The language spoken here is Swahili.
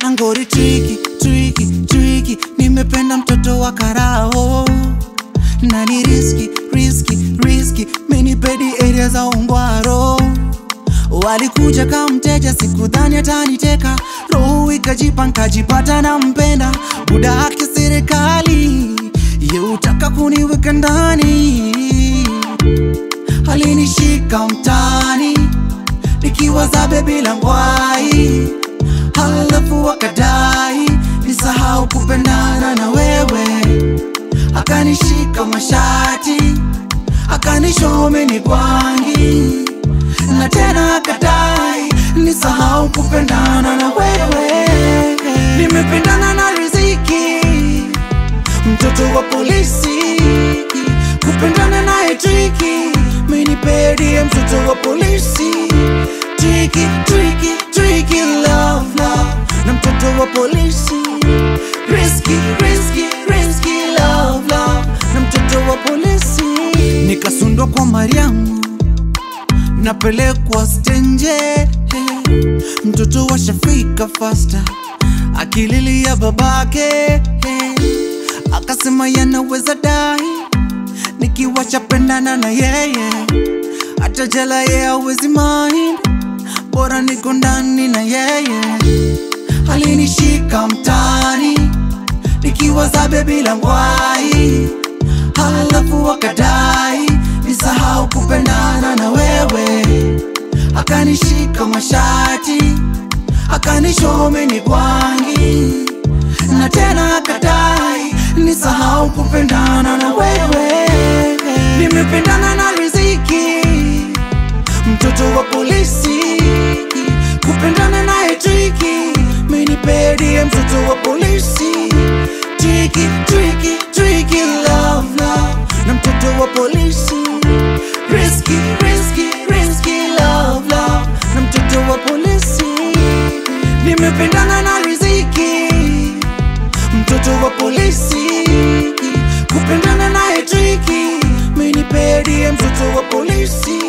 ngori triki triki triki nimependa mtoto wa karao na ni riski riski riski menipedi area za ungwaro walikuja kama mteja sikudhani ataniteka roho ikajipa nkajipata na mpenda buda haki serikali yeutaka kuniweka ndani alinishika mtani nikiwa zabe bila ngwai halafu wakadai nisahau kupendana na wewe akanishika mashati akanishome ni kwangi na tena akadai nisahau kupendana na wewe nimependana na riziki mtoto wa polisi kupendana naye triki menipedie mtoto wa polisi triki triki triki love love na mtoto wa polisi riski riski riski love love na mtoto wa polisi nikasundwa kwa mariamu napelekwa stenje mtoto wa shafika fasta akililia babake akasema yanaweza dai nikiwa chapendana na yeye hata jela ye awezi mind bora niko ndani na yeye alinishika mtani nikiwa zabe bila ngwai halafu wakadai nisahau kupendana na wewe akanishika mashati akanishome ni kwangi na tena akadai nisahau kupendana na wewe nimependana na riziki mtoto wa polisi kupendana naye triki menipedie mtoto wa polisi triki triki triki love love na mtoto wa polisi riski riski riski love love na mtoto wa polisi nimependana na riziki mtoto wa polisi kupendana naye triki menipedie mtoto wa polisi